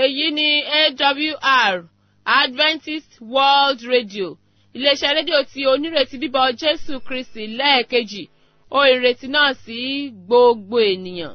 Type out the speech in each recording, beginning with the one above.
èyí ni awr adventist world radio iléeṣẹ́ rédíò tí onírètí bíbọ̀ jésù kristi lẹ́ẹ̀kejì ó ìrètí náà sí gbogbo ènìyàn.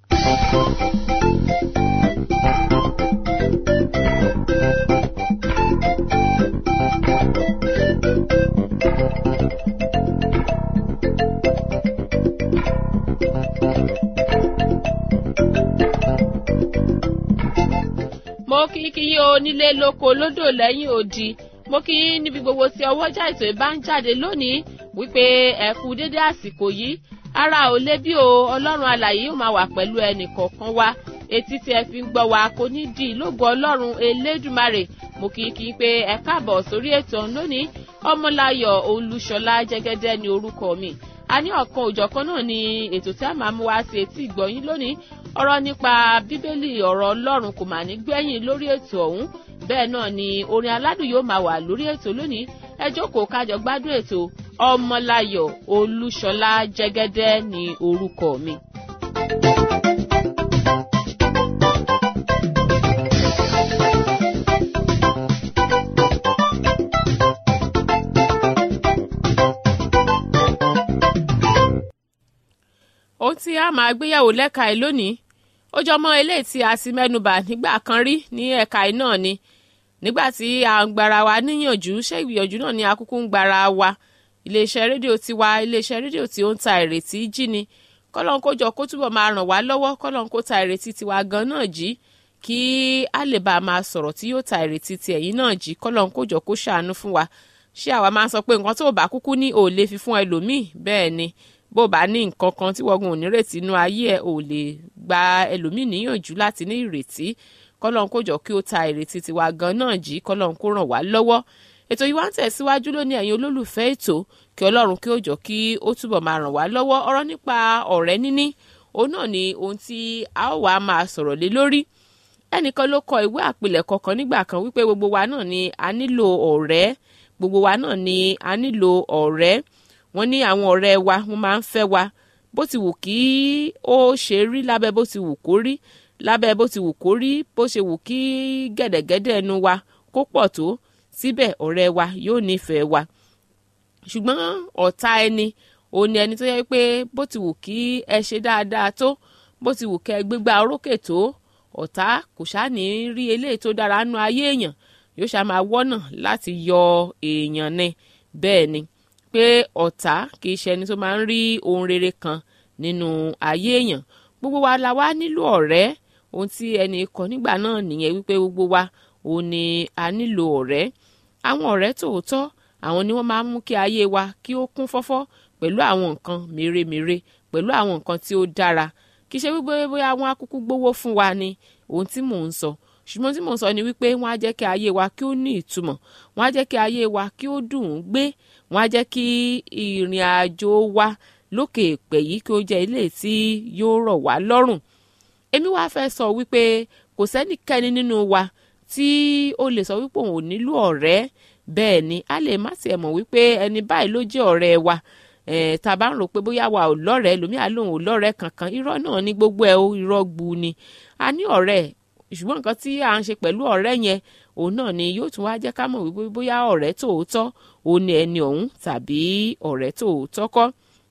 mo kí kí yí o nílé lóko lódò lẹ́yìn odi mo kí yín níbi gbogbo tí ọwọ́jà ètò ìbá ń jáde lónìí wípé ẹ kú dédé àsìkò yìí ara ò lé bí o ọlọ́run alàyè yóò máa wà pẹ̀lú ẹnì kọ̀ọ̀kan wa etí tí ẹ fi ń gbọ́ wa kò ní di ìlógo ọlọ́run elédùmarè mo kí kí pé ẹ káàbọ̀ sórí ètò lónìí ọmọláyọ̀ olúṣọlá jẹ́gẹ́dẹ́ ní orúkọ mi a ní ọ̀kan òjọ̀kan náà ni ètò tí a máa mú wá sí etí ìgbọ̀yìn lónìí ọ̀rọ̀ nípa bíbélì ọ̀rọ̀ ọlọ́run kò mà ní gbẹ̀yìn lórí ètò ọ̀hún bẹ́ẹ̀ náà ni orin aládùn yóò máa wà lórí ètò lónìí ẹ jókòó kájọ gbádùn ètò ọmọláyọ̀ olúṣọlá jẹ́gẹ́dẹ́ ní orúkọ mi. ohun tí a máa gbéyàwó lẹ́ka ẹ̀ lónìí ó jọ mọ́ eléyìí tí a ti mẹ́nubà nígbà kan rí ní ẹ̀ka ẹ̀ náà ni nígbà tí a ń gbara wa níyànjú ṣé ìgbìyànjú náà ni akúkú ń gbara wa iléeṣẹ́ rédíò tiwa iléeṣẹ́ rédíò tí ó ń ta ìrètí jí ni kọ́lọ́n kó jọ kó túbọ̀ máa ràn wá lọ́wọ́ kọ́lọ́n kó ta ìrètí tiwa gan náà jí kí a lè bá a máa sọ̀rọ̀ tí yóò ta ìrètí ti ẹ̀yìn náà jí kọ́lọ́n kó jọ kó ṣàánú fún wa ṣé àwa máa sọ pé nǹkan tó bá kúkú ní ò lè fi fún ẹlòmíì bẹ́ẹ̀ ni bó bá ní nǹkan kan tí wọ́n gun ònírètí inú ayé ẹ̀ ò lè gba ẹlòmíì níyànjú láti ní ìrètí kọ́lọ́n kó jọ kí ó ta ìrètí tiwa gan náà jí kọ́lọ́n kó ràn wá lọ́wọ́ ètò yìí wá ń tẹ̀síwájú lónìí ẹ̀yin olólùfẹ́ ètò kí ọlọ́run kí ó jọ kí ó túbọ̀ máa ràn wá lọ́wọ́ ọ̀rọ̀ nípa ọ̀rẹ́ níní òun náà ni ohun tí a ó wàá máa sọ̀rọ̀ lé lórí ẹnìkan ló kọ ìwé àpilẹ̀kọ kan nígbà kan wípé gbogbo wa náà ni a nílò ọ̀rẹ́ gbogbo wa náà ni a nílò ọ̀rẹ́ wọ́n ní àwọn ọ̀rẹ́ wa wọ́n máa ń fẹ́ wa bó ti wù kí ó ṣe rí lábẹ́ bó ti wù kó rí lábẹ́ bó ti wù kó rí bó ṣe wù kí gẹ̀dẹ̀gẹ̀dẹ̀ ẹnu wa kó pọ̀ tó síbẹ̀ ọ̀rẹ́ wa yóò nífẹ̀ẹ́ wa ṣùgbọ́n ọ̀tá ẹni òun ni ẹni tó yẹ pé bó ti wù kí ẹ ṣe dáadáa tó bó ti wù kẹ gbégbá orókè tó ọ̀tá kò ṣáàní rí eléyìí tó dára nú ayé èèyàn yóò ṣá máa wọ́nà láti yọ èèyàn ni bẹ́ẹ̀ ni pé ọ̀tá kì í ṣe ẹni tó máa ń rí ohun rere kan nínú ayé èèyàn gbogbo wa la wá nílò ọ̀rẹ́ ohun tí ẹnì kan nígbà náà nìyẹn wípé gbogbo wa òun ni a nílò ọ̀rẹ́ àwọn ọ̀rẹ́ tòótọ́ àwọn ni wọ́n máa ń mú kí ayé wa kí ó kún fọ́fọ́ pẹ̀lú àwọn nǹkan mèremère pẹ̀lú àwọn nǹkan tí ó dára kì í ṣe wípé bóyá wọ́n á kúkú gbówó fún wa ni ohun tí mò ń sọ ṣùgbọ́n tí mò ń sọ ni wípé wọ́n á jẹ́ kí ayé wa kí ó ní ìtumọ̀ wọ́n á jẹ́ kí ayé wa kí ó dùn ún gbé wọ́n á jẹ́ kí ìrìn àjò wa lókè èpè yìí kí ó jẹ́ ilé tí yóò rọ̀ wá lọ́rùn èmi wá fẹ́ sọ wípé kò sẹ́nikẹ́ni nínú wa tí ó lè sọ wípé òun ò nílò ọ̀rẹ́ bẹ́ẹ̀ ni a lè má tiẹ̀ mọ̀ wípé ẹni báyìí ló jẹ́ ọ̀rẹ́ wa tá a bá ń rò pé bóyá wa ò lọ́rẹ̀ẹ́ lómi àlóhùn ò lọ́rẹ̀ẹ́ kankan irọ́ náà ní gbogbo ẹ̀ irọ́ gbu ni a ní ọ̀rẹ́ ṣùgbọ́n nǹkan tí à ń ṣe pẹ̀lú ọ̀rẹ́ yẹn òun náà ni yóò tún wá jẹ́ ká mọ̀ wípé bóyá ọ̀rẹ́ tòótọ́ òun ni ẹni ọ̀hún tàbí ọ̀rẹ́ tòótọ́ kọ́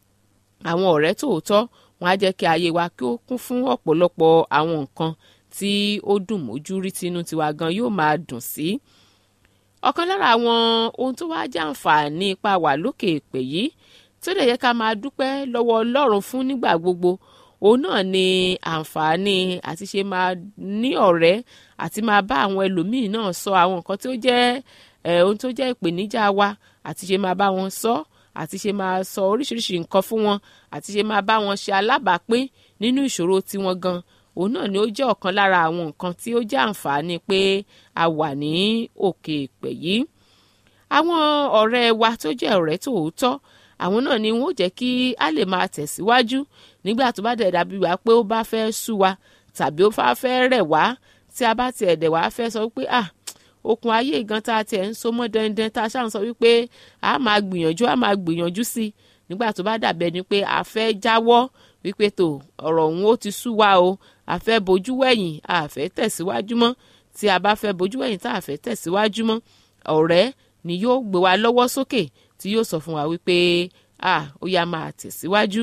àwọn ọ̀rẹ́ tòótọ́ wọn á jẹ́ kí ayé wa kí ó kún fún ọ̀pọ̀lọpọ̀ àwọn nǹkan tí ó dùn mójú rí tinú tiwa gan yóò máa dùn sí. ọ̀kan lára àwọn ohun tó wá jẹ́ àǹfààní ipa wà lókè èpè yìí tó dẹ̀ yẹ ká máa dúpẹ́ lọ́wọ́ ọlọ́run fún nígbà gbogbo òun náà ni àǹfààní àti ṣe máa ní ọ̀rẹ́ àti máa bá àwọn ẹlòmíín náà sọ àwọn nǹkan tó jẹ́ ohun tó jẹ́ ìpèníjà wa àti ṣe máa bá wọn sọ àti ṣe máa sọ oríṣiríṣi nǹkan fún wọn àti ṣe máa bá wọn ṣe alábàápín nínú ìṣòro tiwọn gan òun náà ni ó jẹ́ ọ̀kan lára àwọn nǹkan tí ó jẹ́ àǹfààní pé a wà ní òkè ìpè yìí àwọn ọ̀rẹ́ wa tó jẹ́ ọ̀rẹ́ tòótọ́ àwọn náà ni wọ́n jẹ́ kí a lè máa tẹ̀síwájú nígbà tó bá dẹ̀ dàbí wá pé ó bá fẹ́ sú wa tàbí ó bá fẹ́ rẹ̀ wá tí a bá tiẹ̀ dẹ̀ wá fẹ́ sọ pé ah okùn ayé gan tá a tiẹ̀ ń so mọ́ dandan tá a ṣáà ń sọ wípé a máa gbìyànjú a máa gbìyànjú sí i nígbà tó bá dàbẹ̀ ni pé a fẹ́ jáwọ́ wípé tó ọ̀rọ̀ òun ó ti sú wa o a fẹ́ bojú wẹ̀yìn a fẹ́ tẹ̀síwájú mọ́ tí a bá fẹ́ bojú ẹ̀yìn tá a fẹ́ tẹ̀síwájú mọ́ ọ̀rẹ́ ni yóò gbé wa lọ́wọ́ sókè tí yóò sọ fún wa wípé ah ó yá máa tẹ̀síwájú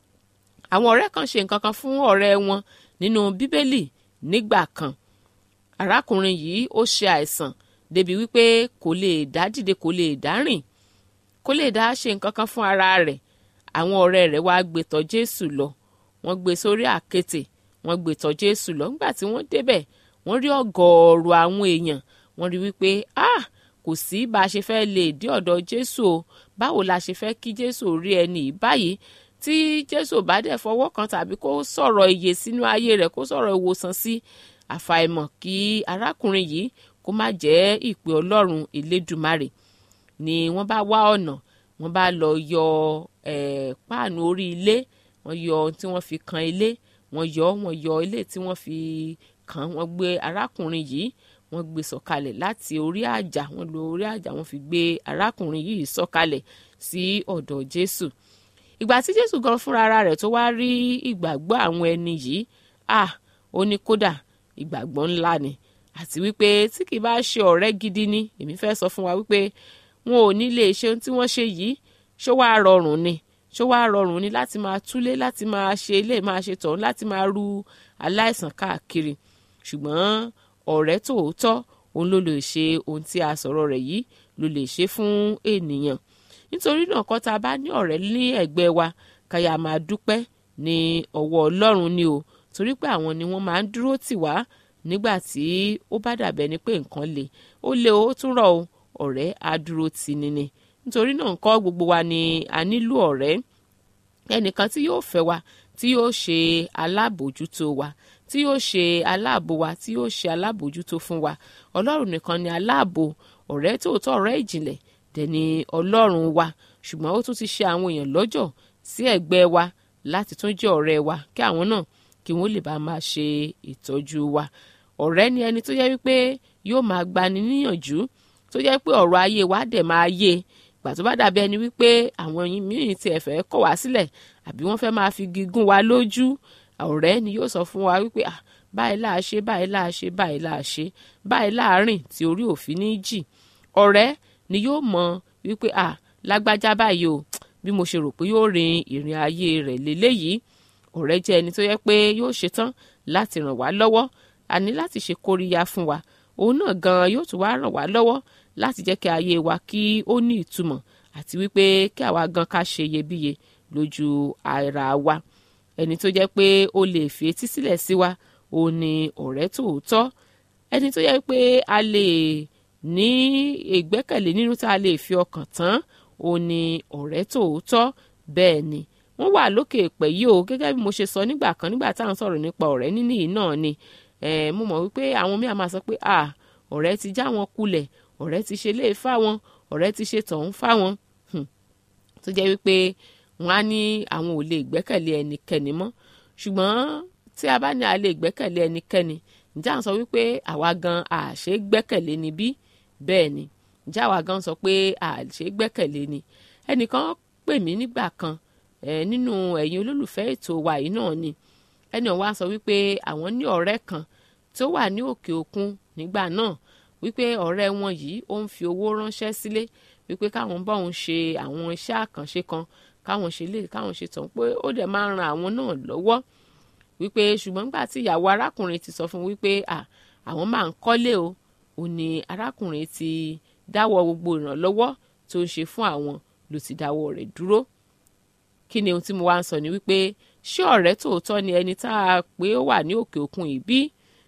àwọn ọ̀rẹ́ kan ṣe nǹkan kan fún ọ̀rẹ́ wọn nínú bíbélì nígbà kan arákùnrin yìí ó ṣe àìsàn débi wípé kò lè dá dìde kò lè dá rìn kò lè dá ṣe nǹkan kan fún ara rẹ̀ àwọn ọ̀rẹ́ rẹ̀ wá gbé tọ̀ jésù lọ wọ́n gbé sórí àkéte wọ́n gbé tọ̀ jésù lọ nígbà tí wọ́n débẹ̀ wọ́n rí ọ̀gọ̀ọ̀rọ̀ àwọn èèyàn wọ́n rí wípé ah kò sí bá a ṣe fẹ́ lè dé ọ̀dọ̀ jésù o báwo la ṣe fẹ́ kí jésù rí ẹni yìí báyìí tí jésù bá dẹ̀ fọwọ́ kan tàbí kó sọ̀rọ̀ ìyè sínú ayé rẹ̀ kó sọ̀rọ̀ ìwòsàn sí àfàìmọ̀ kí arákùnrin yìí kó má jẹ́ ìpè ọlọ́run elédùmarè ni wọ́n bá wá ọ̀nà wọ́n bá lọ yọ eh, páànù orí ilé wọ́n yọ ohun tí wọ́n fi kan ilé wọ́n yọ wọ́n yọ ilé tí wọ́n fi kàn wọ́n gbé arákùnrin yìí wọ́n gbé sọ̀kalẹ̀ láti orí àjà wọ́n lo orí àjà wọ́n fi gbé arákùnrin yìí sọ̀kalẹ̀ sí ọ̀dọ̀ jésù ìgbà tí jésù gan fúnra ara rẹ̀ tó wá rí ìgbàgbọ́ àwọn ẹni yìí ah ó ní kódà ìgbàgbọ́ ńlá ni àti wípé tí kì bá ṣe ọ̀rẹ́ gidi ni èmi fẹ́ sọ fún wa wípé wọn ò ní lè ṣe ohun tí wọ́n ṣe yìí ṣó wàá rọrùn ni ṣó wàá rọrùn ni láti máa túlé láti máa ṣe ilé máa ṣe tọ̀hún láti máa ru aláìsàn káàkiri ṣùgbọ́n ọ̀rẹ́ tòótọ́ òun ló lè ṣe ohun tí a sọ̀rọ̀ rẹ̀ yìí ló lè ṣe fún ènìyàn nítorí náà kọ́ tá a bá ní ọ̀rẹ́ ní ẹ̀gbẹ́ wa káyà máa dúpẹ́ ní ọwọ́ ọlọ́run ni o torí pé àwọn ni wọ́n máa ń dúró tì wá nígbà tí ó bá dàbẹ́ ni pé nǹkan le ó le ó tún rọ̀ o ọ̀rẹ́ á dúró tì ní ni nítorí náà ńkọ́ gbogbo wa ni a nílò ọ̀rẹ́ ẹnìkan tí yóò fẹ́ wa tí yóò ṣe alábòjútó wa tí yóò ṣe aláàbò wa tí yóò ṣe alábòjútó fún wa ọlọ́run nìkan ni aláàbò ọ̀rẹ́ tòótọ́ ọ̀rẹ́ ìjìnlẹ̀ dẹ̀ ni ọlọ́run wa ṣùgbọ́n ó tún ti ṣe àwọn èèyàn lọ́jọ́ sí ẹ̀gbẹ́ wa láti tún jẹ́ ọ̀rẹ́ wa kí àwọn náà kí wọ́n lè bá máa ṣe ìtọ́jú wa ọ̀rẹ́ ni ẹni tó yẹ wípé yóò máa gbani níyànjú tó yẹ pé ọ̀rọ̀ ayé wa dẹ̀ máa yé gbà tó bá dàbí ẹni wípé àwọn míì tiẹ̀ fẹ́ kọ̀ wá sílẹ̀ àbí wọ́n fẹ́ máa fi gígùn wa lójú ọ̀rẹ́ ni yóò sọ fún wa wípé ah báyìí láà ṣe báyìí láà ṣe báyìí láà ṣe báyìí láàárín tí orí òfin ní jì ọ̀rẹ́ ni yóò mọ wípé ah lágbájá báyìí o bí mo ṣe rò pé yóò rin ìrìn ayé rẹ̀ lélẹ́yìí ọ̀rẹ́ jẹ́ ẹni tó yẹ pé yóò ṣetán láti ràn wá lọ́wọ́ a ní láti ṣe kóríyá fún wa òun náà gan yóò tún wá ràn wá lọ́wọ́ láti jẹ́ kí ayé wa kí ó ní ìtumọ̀ àti wípé kí àwa gan ká ṣe iyebíye lójú ara wa ẹni tó jẹ́ pé ó lè fi etí sílẹ̀ sí wa òun ni ọ̀rẹ́ tòótọ́ ẹni tó jẹ́ pé a lè ní ìgbẹ́kẹ̀lé nínú tá a lè fi ọkàn tán òun ni ọ̀rẹ́ tòótọ́ bẹ́ẹ̀ ni wọ́n wà lókè èpè yìí o gẹ́gẹ́ bí mo ṣe sọ nígbà kan nígbà tá à ń sọ̀rọ̀ nípa ọ̀rẹ́ níní yìí náà ni mo mọ̀ wípé àwọn míì máa sọ pé ah ọ̀rẹ́ ti já wọn kulẹ̀ ọ̀rẹ́ ti ṣe lé fáwọn ọ̀rẹ́ ti ṣe tọ̀hún fáwọn tó jẹ́ wípé wọ́n á ní àwọn ò lè gbẹ́kẹ̀lé ẹnikẹ́ni mọ́ ṣùgbọ́n tí a bá ní a lè gbẹ́kẹ̀lé ẹnikẹ́ni ǹjẹ́ à ń sọ wípé àwa gan àṣẹ gbẹ́kẹ̀lé ni bí bẹ́ẹ̀ ni ǹjẹ́ àwa gan sọ pé àṣẹ gbẹ́kẹ̀lé ni ẹnìkan pè mí nígbà kan ẹ nínú ẹ̀yin olólùfẹ́ ètò wa yìí náà ni ẹni ọ̀wá sọ wípé àwọn ní ọ̀rẹ́ kan tó wà ní òkè òkun nígbà náà wípé ọ̀rẹ́ wọn yìí ó ń fi owó ránṣẹ́ sílé wípé káwọn bá òun ṣe àwọn iṣẹ́ àkànṣe kan káwọn ṣe lè káwọn ṣe tàn pé ó dẹ̀ máa ń ran àwọn náà lọ́wọ́ wípé ṣùgbọ́n nígbà tí ìyàwó arákùnrin ti sọ fún wípé àwọn máa ń kọ́lé o ò ní arákùnrin ti dáwọ́ gbogbo ìrànlọ́wọ́ tó ń ṣe fún àwọn ló ti dáwọ́ rẹ̀ dúró kí ni ohun tí mo wá ń sọ ni wípé ṣé ọ̀rẹ́ tòótọ́ ni ẹni tá a pé ó wà ní òkè òkun yìí bí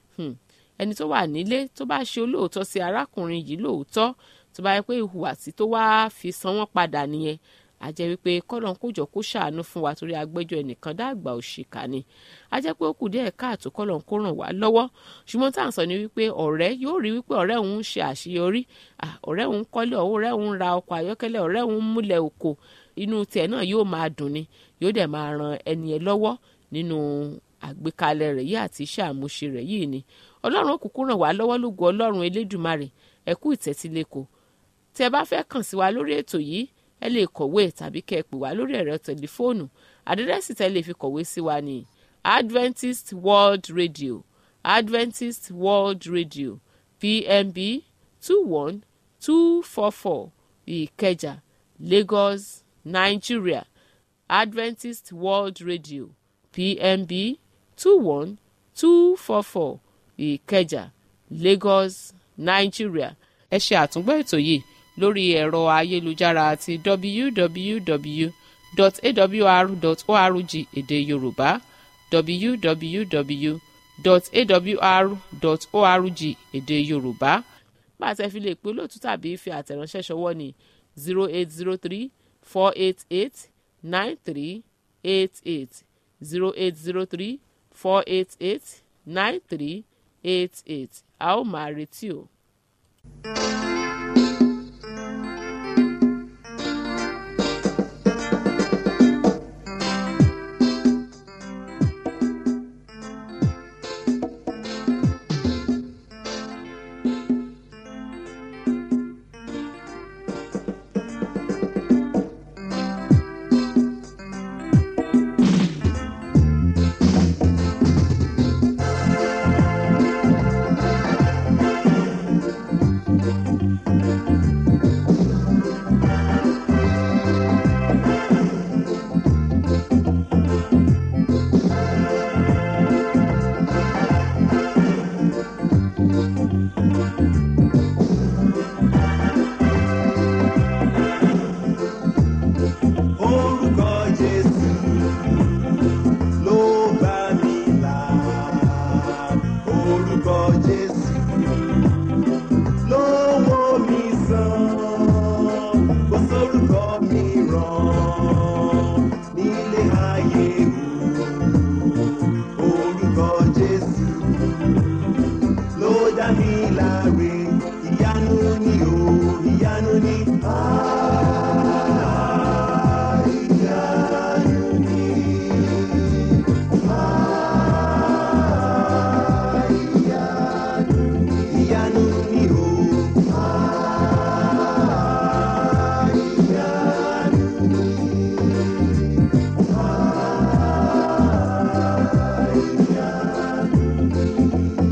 ẹni tó wà nílé tó bá ṣe olóòótọ́ sí arákùnrin yìí lóòótọ́ tó bá yẹ pé ìhùwàsí tó wá fi san wọ́n padà nìyẹn a jẹ́ wípé kọ́lọ́n kó jọ kó ṣàánú fún wa torí agbẹ́jọ́ ẹnìkan dàgbà òṣìkà ni a jẹ́ pé ó kù díẹ̀ káàtó kọ́lọ́n kó ràn wá lọ́wọ́ ṣùgbọ́n tá à ń sọ ni wípé ọ̀rẹ́ yóò rí wípé ọ̀rẹ́ òun ń ṣe àṣeyọrí ọ̀rẹ́ òun kọ́lé ọ̀rẹ́ òun ra ọkọ̀ ayọ́kẹ́lẹ́ ọ̀rẹ́ òun múlẹ̀ òkò inú tiẹ̀ náà yóò máa dùn ni yóò dẹ̀ máa ran ẹni ẹ lọ́wọ́ nínú àgbékalẹ̀ rẹ̀ yìí àti iṣẹ́ àmúṣe rẹ̀ yìí ni ọlọ́run òkùnkùn ràn wá lọ́wọ́ lógo ọlọ́run elédùmarè ẹ kú ìtẹ́tílẹ́kọ̀ọ́ tí ẹ bá fẹ́ kàn sí wa lórí ètò yìí ẹ lè kọ̀wé tàbí kẹ́ ẹ pè wá lórí ẹ̀rọ tẹlifóònù àdírẹ́sì tẹ́ lè fi kọ̀wé sí wa ní Adventist World Radio Adventist World Radio pmb two one two four four ìkẹjà lagos nigeria adventist world radio pmb two one two four four ìkẹjà lagos nigeria ẹ ṣe àtúngbọ́ ètò yìí lórí ẹ̀rọ ayélujára àti www.awr.org èdè yorùbá www.awr.org èdè yorùbá bá a ṣe fi lè pe olóòtú tàbí fi àtẹ̀ránṣẹ́ ṣọwọ́ ní zero eight zero three four eight eight nine three eight eight zero eight zero three four eight eight nine three eight eight a ó máa retí o. Orúkọ Jésù ló bá mi là. Orúkọ Jésù ló wò mí sàn. Kò sórúkọ mìíràn nílé ayé o. Orúkọ Jésù ló dá mi láre. Ìyanu ni o, ìyanu ni. Ah, ìyanu ni. Ah, ìyanu ni. Ìyanu ni o. Ah, ìyanu ni. Ah, ìyanu ni.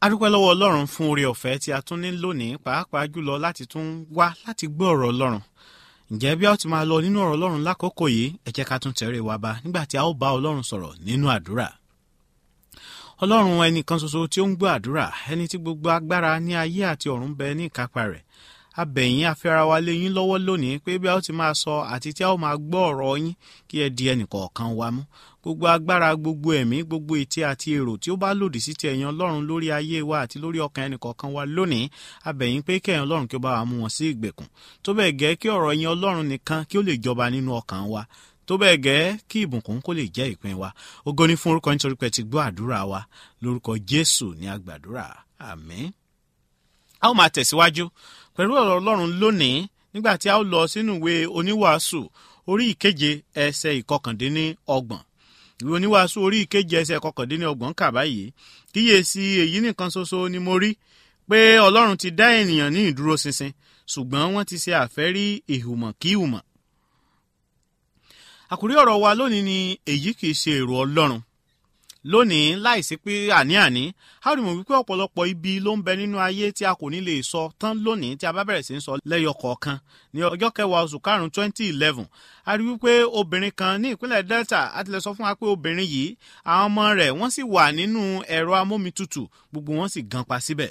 a dúpẹ́ lọ́wọ́ ọlọ́run fún oore ọ̀fẹ́ tí a tún ní lónìí pàápàá jùlọ láti tún wá láti gbọ́ ọ̀rọ̀ ọlọ́run ǹjẹ́ bí a ó ti máa lọ nínú ọ̀rọ̀ ọlọ́run lákòókò yìí ẹ jẹ́ ká tún tẹ̀rẹ̀ wa bá nígbà tí a ó bá ọlọ́run sọ̀rọ̀ nínú àdúrà ọlọ́run ẹnìkan ṣoṣo tí ó ń gbọ́ àdúrà ẹni tí gbogbo agbára ní ayé àti ọ̀run bẹ ní ìkápá rẹ̀ abẹ̀yìn afẹ́ra wa lé yín lọ́wọ́ lónìí pé bí a ó ti máa sọ àti tí a ó máa gbọ́ ọ̀rọ̀ yín kí ẹ di ẹnìkọ̀ọ̀kan wa mú gbogbo agbára gbogbo ẹ̀mí gbogbo ète àti èrò tí ó bá lòdì sí ti ẹ̀yàn ọlọ́run lórí ayé wa àti lórí ọkàn ẹnìkọ̀ọ̀kan wa lónìí abẹ̀yìn pé kí ẹ̀yàn ọlọ́run kí ó bá wa mú wọn sí ìgbèkùn tó bẹ́ẹ̀ gẹ́ kí ọ̀rọ̀ ẹ̀yàn ọlọ́run nìkan kí ó lè jọba nínú ọkàn wa tó bẹ́ẹ̀ gẹ́ kí ìbùkún kó lè jẹ́ ìpín wa ògo ni fún orúkọ nítorí pé ti gbọ́ àdúrà wa lórúkọ jésù ní àgbàdúrà àmín. a ó máa tẹ̀síwájú pẹ̀lú ọ̀rọ̀ ọlọ́run lónìí nígbà tí a ó lọ sínú ìwé oníwàásù orí ìkeje ẹsẹ̀ ìkọkàndínní ọgbọ̀n ìwé oníwàásù orí ìkeje ẹsẹ̀ ìkọkàndínní ọgbọ̀n kà báyìí kíyèsí èyí nìkan ṣoṣo ni mo rí pé ọlọ́run ti dá ènìyàn ní ìdúró ṣinṣin ṣùgbọ́n wọ́n ti ṣe àfẹ́rí ìhùmọ̀ kí ìhùmọ̀ àkórí ọ̀rọ̀ wa lónìí ni èyí kì í ṣe èrò ọlọ́run lónìí láìsí pé àní-àní a rí mọ̀ wípé ọ̀pọ̀lọpọ̀ ibi ló ń bẹ nínú ayé tí a kò ní lè sọ tán lónìí tí a bá bẹ̀rẹ̀ sí ń sọ lẹ́yọ kọ̀ọ̀kan ní ọjọ́ kẹwàá oṣù karùn-ún twenty eleven a rí wípé obìnrin kan ní ìpínlẹ̀ delta a ti lè sọ fún wa pé obìnrin yìí àwọn ọmọ rẹ̀ wọ́n sì wà nínú ẹ̀rọ amómitutù gbogbo wọn sì gan pa síbẹ̀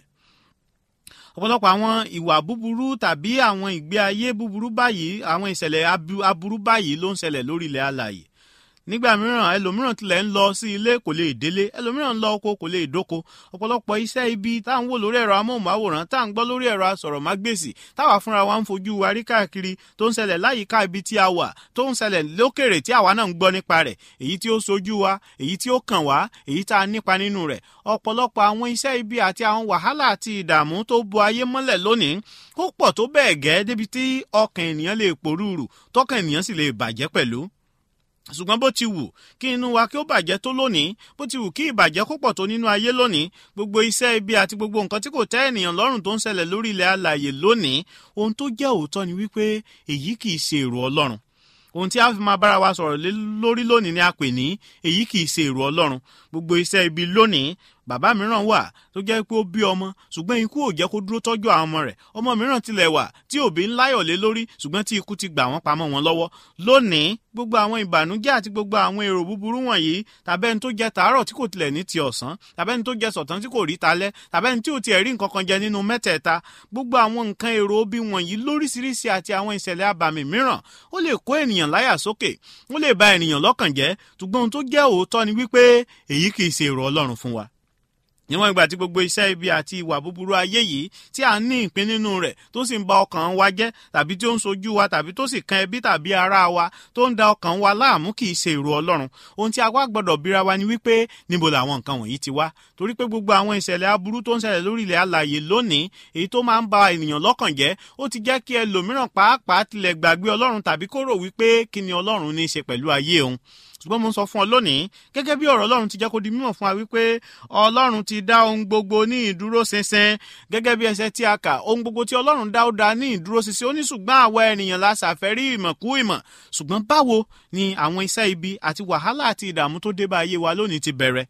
ọ̀pọ̀lọpọ̀ àwọn ìwà búburú tàbí àwọn ìgbé ayé búburú báyìí àwọn ìṣẹ̀lẹ̀ aburú báyìí ló ń ṣẹlẹ̀ lórí ilẹ̀ alàyè nígbà mìíràn ẹlòmíràn tilẹ̀ ń lọ sí ilé kò lè délé ẹlòmíràn ń lọ oko kò lè dóko ọ̀pọ̀lọpọ̀ iṣẹ́ ibi tá à ń wò lórí ẹ̀rọ amóhùnmáwòrán tá à ń gbọ́ lórí ẹ̀rọ asọ̀rọ̀mágbèsì táwa fúnra wa ń fojú wa rí káàkiri tó ń ṣẹlẹ̀ láyìíká ibi tí a wà tó ń ṣẹlẹ̀ lókèrè tí àwa náà ń gbọ́ nípa rẹ̀ èyí tí ó sojú wa èyí tí ó kàn wá èyí tá a nípa nínú rẹ̀ ọ̀pọ̀lọpọ̀ àwọn iṣẹ́ ibi àti àwọn wàhálà àti ìdààmú tó bo ayé mọ́lẹ̀ lónìí ó pọ̀ tó bẹ́ẹ̀ gẹ́ débi tí ọkàn ènìyàn lè pòrúurù tọkàn ènìyàn sì lè bàjẹ́ pẹ̀lú ṣùgbọ́n bó ti wù kí inú wa kí ó bàjẹ́ tó lónìí bó ti wù kí ìbàjẹ́ kó pọ̀ tó nínú ayé lónìí gbogbo iṣẹ́ ibi àti gbogbo nǹkan tí kò tẹ́ ènìyàn lọ́rùn tó ń ṣẹlẹ̀ lórí ilẹ̀ alàyè lónìí ohun tó jẹ́ òótọ́ ni wípé èyí kì í ṣe èrò ọlọ́run ohun tí a fi máa bára wa sọ̀rọ̀ lórí lónìí ni a pè ní èyí kì í ṣe èrò ọlọ́run gbogbo iṣẹ́ ibi lónìí bàbá mìíràn wà tó jẹ́ pé ó bí ọmọ ṣùgbọ́n ikú ò jẹ́ kó dúró tọ́jú àwọn ọmọ rẹ̀ ọmọ mìíràn tilẹ̀ wà tí òbí ń láyọ̀ lé lórí ṣùgbọ́n tí ikú ti gbà wọ́n pamọ́ wọn lọ́wọ́ lónìí gbogbo àwọn ìbànújẹ́ àti gbogbo àwọn èrò búburú wọ̀nyí tàbẹ́ni tó jẹ tàárọ̀ tí kò tilẹ̀ ní ti ọ̀sán tàbẹ́ni tó jẹ sọ̀tán tí kò rí talẹ́ tàbẹ́ni tí ò tiẹ̀ rí nǹkan kan jẹ nínú mẹ́tẹ̀ẹ̀ta gbogbo àwọn nǹkan èrò bí wọ̀nyí lóríṣiríṣi àti àwọn ìṣẹ̀lẹ̀ abàmì mìíràn ó lè kó ènìyàn láyà sókè ó lè ba ènìyàn lọ́kàn jẹ́ ṣùgbọ́n ohun tó jẹ́ òótọ́ ni wípé èyí kì í ṣe èrò ọlọ́run fún wa níwọ̀n ìgbà tí gbogbo iṣẹ́ ibi àti ìwà búburú ayé yìí tí a ní ìpín nínú rẹ̀ tó sì ń ba ọkàn wa jẹ́ tàbí tí ó ń sojú wa tàbí tó sì kan ẹbí tàbí ará wa tó ń da ọkàn wa láàmú kì í ṣe èrò ọlọ́run ohun tí a wá gbọ́dọ̀ bíra wa ni wípé níbo làwọn nǹkan wọ̀nyí ti wá torí pé gbogbo àwọn ìṣẹ̀lẹ̀ aburú tó ń ṣẹlẹ̀ lórí ilẹ̀ alàyè lónìí èyí tó máa ń ba ènìyàn lọ́kàn jẹ́ ó ti jẹ́ kí ẹlòmíràn pàápàá tilẹ̀ gbàgbé ọlọ́run tàbí kó rò wípé kí ni ọlọ́run ní í ṣe pẹ̀lú ayé òun ṣùgbọ́n mo ń sọ fún ọ lónìí gẹ́gẹ́ bí ọ̀rọ̀ ọlọ́run ti jẹ́ kó di mímọ̀ fún wa wípé ọlọ́run ti dá ohun gbogbo ní ìdúró ṣinṣin gẹ́gẹ́ bí ẹsẹ̀ tí a kà ohun gbogbo tí ọlọ́run dá ó dá ní ìdúró ṣinṣin ó ní ṣùgbọ́n àwa ènìyàn la ṣàfẹ́rí ìmọ̀ kú ìmọ̀ ṣùgbọ́n báwo ni àwọn iṣẹ́ ibi àti wàhálà àti ìdààmú tó dé bá ayé wa lónìí ti bẹ̀rẹ̀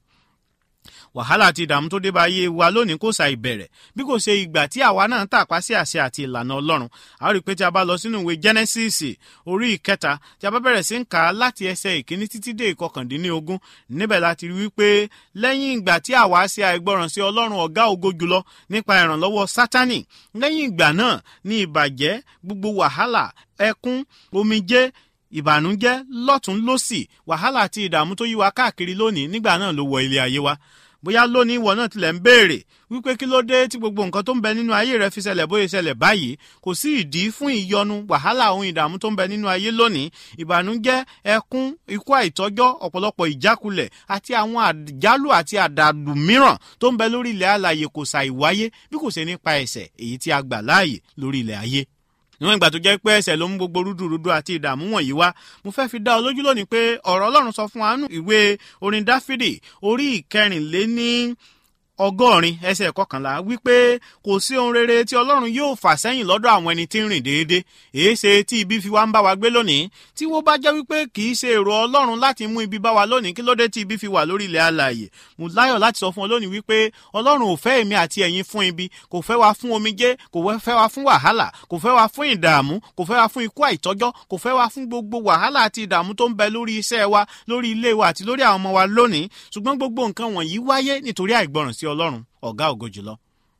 wàhálà àti ìdààmú tó dé bá ayé wa lónìí kò ṣàì bẹ̀rẹ̀ bí kò ṣe ìgbà tí àwa náà tàpá sí àṣẹ àti ìlànà ọlọ́run a rí i pé tí a bá lọ sínú ìwé genesis orí ìkẹta tí a bá bẹ̀rẹ̀ sí ń kà á láti ẹsẹ̀ ìkíní títí dé ìkọkàndínlógún níbẹ̀ láti rí wípé lẹ́yìn ìgbà tí àwa ṣe àìgbọràn sí ọlọ́run ọ̀gá ògo jùlọ nípa ìrànlọ́wọ́ sátánì lẹ́yìn ìgbà náà ní ìbàjẹ́ gbogbo wàhálà ẹkún omijé ìbànújẹ́ lọ́tún lọ́sì wàhálà àti ìdààmú tó yí wa káàkiri lónìí nígbà náà ló wọ ilé ayé wa bóyá lónìí ìwọ náà tilẹ̀ ń béèrè wípé kí ló dé tí gbogbo nǹkan tó ń bẹ nínú ayé rẹ fi ṣẹlẹ̀ bóyá ṣẹlẹ̀ báyìí kò sí ìdí fún ìyọnu wàhálà ohun ìdààmú tó ń bẹ nínú ayé lónìí ìbànújẹ́ ẹkún ikú àìtọ́jọ́ ọ̀pọ̀lọpọ̀ ìjákulẹ̀ àti àwọn àjálù àti àdàlù mìíràn tó ń bẹ lórí ilẹ̀ alàyè kò ṣàì wáyé bí kò ṣe nípa ẹ̀ṣẹ̀ èyí tí a gbà láàyè lórí ilẹ̀ ayé níwọ̀n ìgbà tó jẹ́ pé ẹsẹ̀ ló mú gbogbo rúdurùdu àti ìdààmú wọ̀nyí wá mo fẹ́ fi dá ọ lójú lónìí pé ọ̀rọ̀ ọlọ́run sọ fún wa nínú ìwé orin dáfídì orí ìkẹrìnléní ọgọ́rin ẹsẹ̀ kọkànlá wípé kò sí ohun rere tí ọlọ́run yóò fà sẹ́yìn lọ́dọ̀ àwọn ẹni tí ń rìn déédé èéṣe tí ibi fi wá ń bá wa gbé lónìí tí wọ́n bá jẹ́ wípé kì í ṣe èrò ọlọ́run láti mú ibi bá wa lónìí kí ló dé tí ibi fi wà lórí ilẹ̀ alààyè mo láyọ̀ láti sọ fún ọ lónìí wípé ọlọ́run ò fẹ́ èmi àti ẹ̀yin fún ibi kò fẹ́ wa fún omijé kò fẹ́ wa fún wàhálà kò fẹ́ wa fún ìdààmú kò fẹ́ wa fún ikú àìtọ́jọ́ kò fẹ́ wa fún gbogbo wàhálà àti ìdààmú tó ń bẹ lórí iṣẹ́ wa lórí ilé wa àti lórí àwọn ọmọ wa lónìí ṣùgbọ́n gbogbo nǹkan wọ̀nyí wáyé nítorí àìgbọràn sí ọlọ́run ọ̀gá ògo jùlọ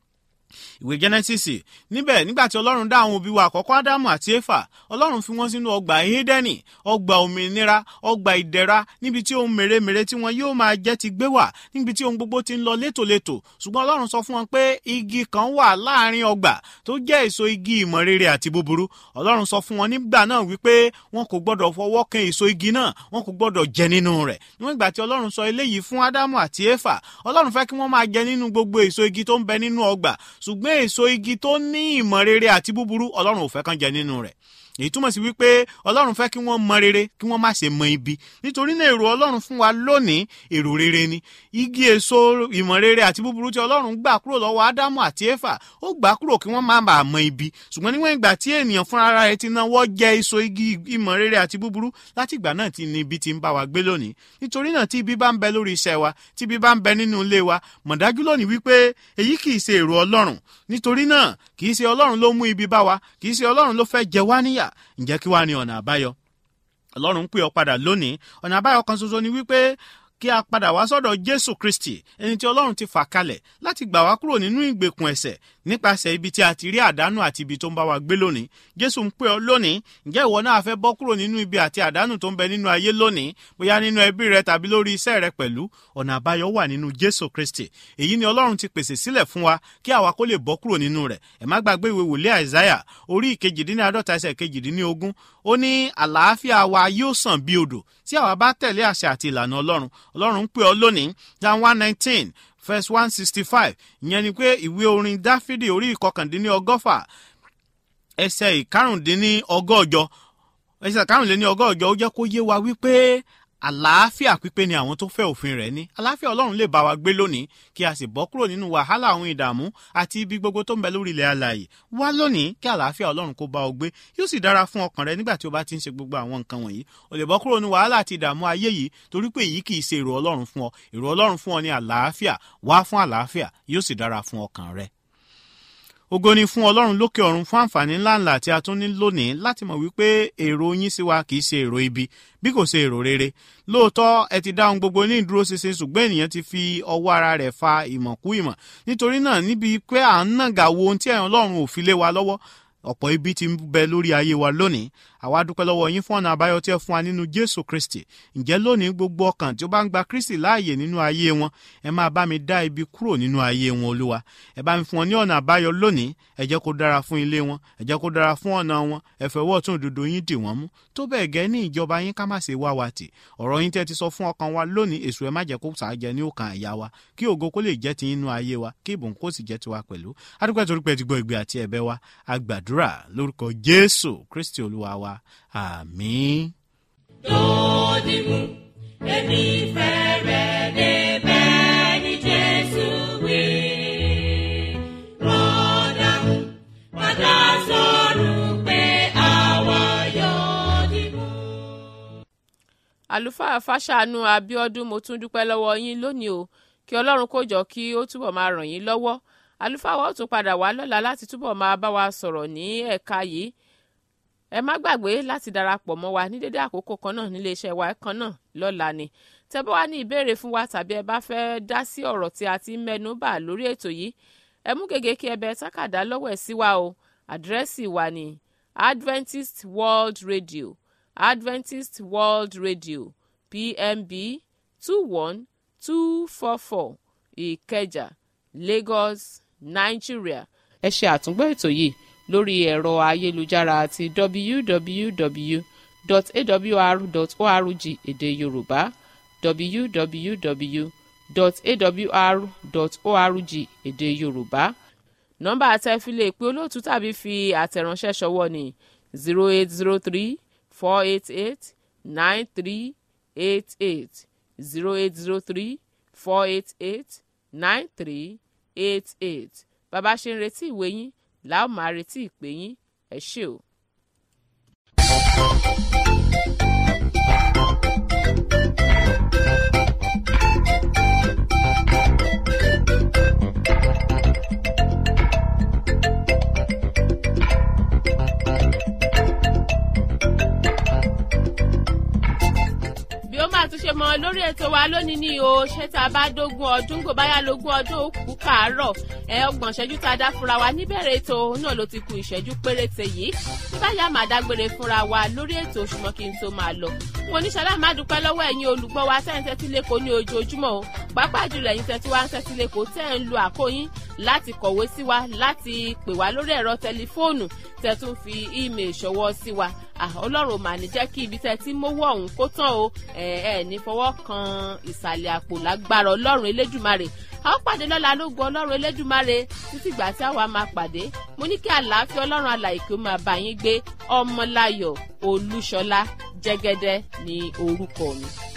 ìwé genesis níbẹ̀ nígbà tí ọlọ́run dá àwọn òbí wa àkọ́kọ́ ádámù àti éfà ọlọ́run fi wọ́n sínú ọgbà édẹ́nì ọgbà òmìnira ọgbà ìdẹ̀ra níbi tí ohun mèremère tí wọn yóò máa jẹ́ ti gbé wà níbi tí ohun gbogbo ti ń lọ létòlétò ṣùgbọ́n ọlọ́run sọ fún wọn pé igi kan wà láàrin ọgbà tó jẹ́ èso igi ìmọ̀ rere àti búburú ọlọ́run sọ fún wọn nígbà náà wípé wọn kò gbọ́dọ̀ fọwọ́ kan èso igi náà wọn kò gbọ́dọ̀ jẹ nínú rẹ̀ níwọ̀n ìgbà tí ọlọ́run sọ eléyìí fún ádámù àti éfà ọlọ́run fẹ́ kí wọ́n máa jẹ nínú gbogbo èso igi tó ń bẹ nínú ọgbà ṣùgbọ́n èso igi tó ní ìmọ̀ rere àti búburú ọlọ́run ò fẹ́ kán jẹ nínú rẹ̀ èyí túmọ̀ sí wípé ọlọ́run fẹ́ kí wọ́n mọ rere kí wọ́n má ṣe mọ ibi nítorí náà èrò ọlọ́run fún wa lónìí èrò rere ni igi èso ìmọ̀ rere àti búburú tí ọlọ́run gbà kúrò lọ́wọ́ ádámù àti éfà ó gbà kúrò kí wọ́n má bàa mọ ibi ṣùgbọ́n níwọ̀n ìgbà tí ènìyàn fúnra rẹ̀ ti náwó jẹ èso igi ìmọ̀ rere àti búburú láti ìgbà náà ti ní ibi ti ń bá wa gbé lónìí nítorí náà tí ibi bá ń bẹ lórí iṣẹ́ wa tí ibi bá ń bẹ nínú ilé wa mọ̀ dájú lónìí wípé èyí kì í ṣe èrò ọlọ́run nítorí náà kì í ṣe ọlọ́run ló mú ibi bá wa kì í ṣe ọlọ́run ló fẹ́ jẹ wá níyà ǹjẹ́ kí wàá ní ọ̀nà àbáyọ ọlọ́run ń pè ọ́ padà lónìí ọ̀nà àbáyọ kan ṣoṣo ni wípé kí a padà wá sọ́dọ̀ jésù kristi ẹni tí ọlọ́run ti fà kalẹ̀ láti gbà wá kúrò nínú ìgbèkùn ẹ̀ṣẹ̀ nípasẹ̀ ibi tí a ti rí àdánù àti ibi tó ń bá wa gbé lónìí jésù ń pè ọ́ lónìí ǹjẹ́ ìwọ náà fẹ́ bọ́ kúrò nínú ibi àti àdánù tó ń bẹ nínú ayé lónìí bóyá nínú ẹbí rẹ tàbí lórí iṣẹ́ rẹ pẹ̀lú ọ̀nà àbáyọ wà nínú jésù kristi èyí ni ọlọ́run ti pèsè sílẹ̀ fún wa kí àwa kó lè bọ́ kúrò nínú rẹ̀ ẹ má gbàgbé ìwé wòlíì àìsáyà orí ìkejìdínláàdọ́ta ẹsẹ̀ kejìdínlógún ó ní àlàáfíà wa yóò sàn bí odò tí àwa bá tẹ̀lé àṣẹ àti ìlànà ọlọ́run ọlọ́run ń pè ọ́ lónìí jan one nineteen verse one sixty five ìyẹn ni pé ìwé orin dáfídì orí ìkọkàndínní ọgọ́fà ẹsẹ̀ ìkarùndínní ọgọ́jọ ẹsẹ̀ ìkarùndínní ọgọ́jọ ó jẹ́ kó yé wa wípé àlàáfíà pípé ni àwọn tó fẹ́ òfin rẹ̀ ní àlàáfíà ọlọ́run lè bá wa gbé lónìí kí a sì bọ́ kúrò nínú wàhálà àwọn ìdààmú àti ibi gbogbo tó ń bẹ lórí ilẹ̀ alààyè wá lónìí kí àlàáfíà ọlọ́run kó bá ọ gbé yóò sì dára fún ọkàn rẹ nígbà tí o bá ti ń ṣe gbogbo àwọn nǹkan wọ̀nyí o lè bọ́ kúrò ní wàhálà àti ìdààmú ayé yìí torí pé èyí kì í ṣe èrò ọlọ́run fún ọ èrò ọlọ́run fún ọ ní àlàáfíà wá fún àlàáfíà yóò sì dára fún ọkàn rẹ ògo ni fún ọlọ́run lókè ọ̀run fún àǹfààní ńláńlá tí a tún ní lónìí láti mọ̀ wípé èrò yín sí wa kì í ṣe èrò ibi bí kò ṣe èrò rere lóòótọ́ ẹ ti dáhùn gbogbo ní ìdúró ṣinṣin ṣùgbọ́n ènìyàn ti fi ọwọ́ ara rẹ̀ fa ìmọ̀ kú ìmọ̀ nítorí náà níbi pé à ń nàgà wo ohun tí ẹ̀yàn ọlọ́run ò fi lé wa lọ́wọ́ ọ̀pọ̀ ibi tí ń bẹ lórí ayé wa lónìí àwa dúpẹ́ lọ́wọ́ yín fún ọ̀nà àbáyọ tí ẹ fún wa nínú jésù kristi ǹjẹ́ lónìí gbogbo ọkàn tí ó bá ń gba kristi láàyè nínú ayé wọn ẹ máa bá mi dá ibi kúrò nínú ayé wọn olúwa ẹ bá mi fún wọn ní ọ̀nà àbáyọ lónìí ẹ jẹ́ kó dára fún ilé wọn ẹ jẹ́ kó dára fún ọ̀nà wọn ẹ fẹ́ wọ́ tún òdodo yín dì wọ́n mú tó bẹ́ẹ̀ gẹ́ ní ìjọba yín ká má ṣe wá wa tì ọ̀rọ̀ yín tẹ́ ti sọ fún ọkàn wa lónìí èso ẹ má jẹ́ kó sàájẹ ní òkàn àyà wa kí ògo kó lè jẹ́ ti inú ayé wa kí ìbùn kó sì jẹ́ tiwa pẹ̀lú adúpẹ́ torí pé ti gbọ́ ìgbé àti ẹ̀bẹ̀ wa agbàdúrà lórúkọ jésù kristi olúwa wa àmín. lòdì mú èmi fẹ́ rẹ̀ débẹ̀ ní jésù wí. rọ́dà mú padà sọ̀rọ̀ pé àwa yóò dì mú. àlùfáà fàṣàánú abiodun mo tún dúpẹ́ lọ́wọ́ yín lónìí o kí ọlọ́run kó jọ kí ó túbọ̀ máa ràn yín lọ́wọ́ àlùfáà wa ó tún padà wá lọ́la láti túbọ̀ máa bá wa sọ̀rọ̀ ní ẹ̀ka yìí ẹ má gbàgbé láti darapọ̀ mọ́ wa ní dédé àkókò kan náà nílé iṣẹ́ wa kan náà lọ́la ni tẹ́ bá wá ní ìbéèrè fún wa tàbí ẹ bá fẹ́ dá sí ọ̀rọ̀ tí a ti ń mẹ́nu bà lórí ètò yìí ẹ mú gègé kí ẹ bẹ tákàdá lọ́wọ́ ẹ̀ sí wa o àdírẹ́sì wa ni Adventist World Radio Adventist World Radio PMB two one two four four Ìkẹjà Lagos Nigeria ẹ ṣe àtúngbọ́ ètò yìí lórí ẹ̀rọ ayélujára àti www.awr.org èdè yorùbá www.awr.org èdè yorùbá nọ́mbà àtẹ̀filé pé olóòtú tàbí fi àtẹ̀ránṣẹ́ ṣọwọ́ ní zero eight zero three four eight eight nine three eight eight zero eight zero three four eight eight nine three eight eight bàbá ṣe ń retí ìwé yín làá máa retí ìpè yín ẹ ṣé o. bí ó máa tún ṣe mọ lórí ètò wa lónìí ni o ṣé tá a bá dógún ọdún gbò báyà lógún ọdún ó kú kàárọ̀ ẹ ọgbọ̀n ìṣẹ́jú tá a dá fúnra wa níbẹ̀rẹ̀ ètò náà ló ti ku ìṣẹ́jú péréte yìí bí báyà máa dágbére fúnra wa lórí ètò ṣùgbọ́n kí n tó máa lọ. wọn ní ṣàlá máa dúpẹ́ lọ́wọ́ ẹ̀yin olùgbọ́ wa tẹ́ ń tẹ́tí lẹ́kọ̀ọ́ ní ojoojúmọ́ o pàápàá jùlọ ẹ̀yin tẹ́tí wá ń tẹ́tí lẹ́kọ̀ọ́ tẹ́ ń lu àkóyín láti kọ̀wé sí wa láti pè wá lórí ẹ̀rọ tẹlifóònù tẹ́ tún fi ímeè ṣọwọ́ sí wa ọlọ́run mà ní jẹ́ kí ibi tẹ́ ti mówó ọ̀hún kó tán o ẹ ẹ ní fọwọ́ kan ìsàlẹ̀ àpò lágbára ọlọ́run elédùmarè a ó pàdé lọ́la lógun ọlọ́run elédùmarè títí ìgbà tí àwa máa pàdé mo ní kí àlàáfíà ọlọ́run alàyè kí ó máa bá yín gbé ọmọláyọ̀ olúṣọlá jẹ́gẹ́dẹ́ ní orúkọ mi.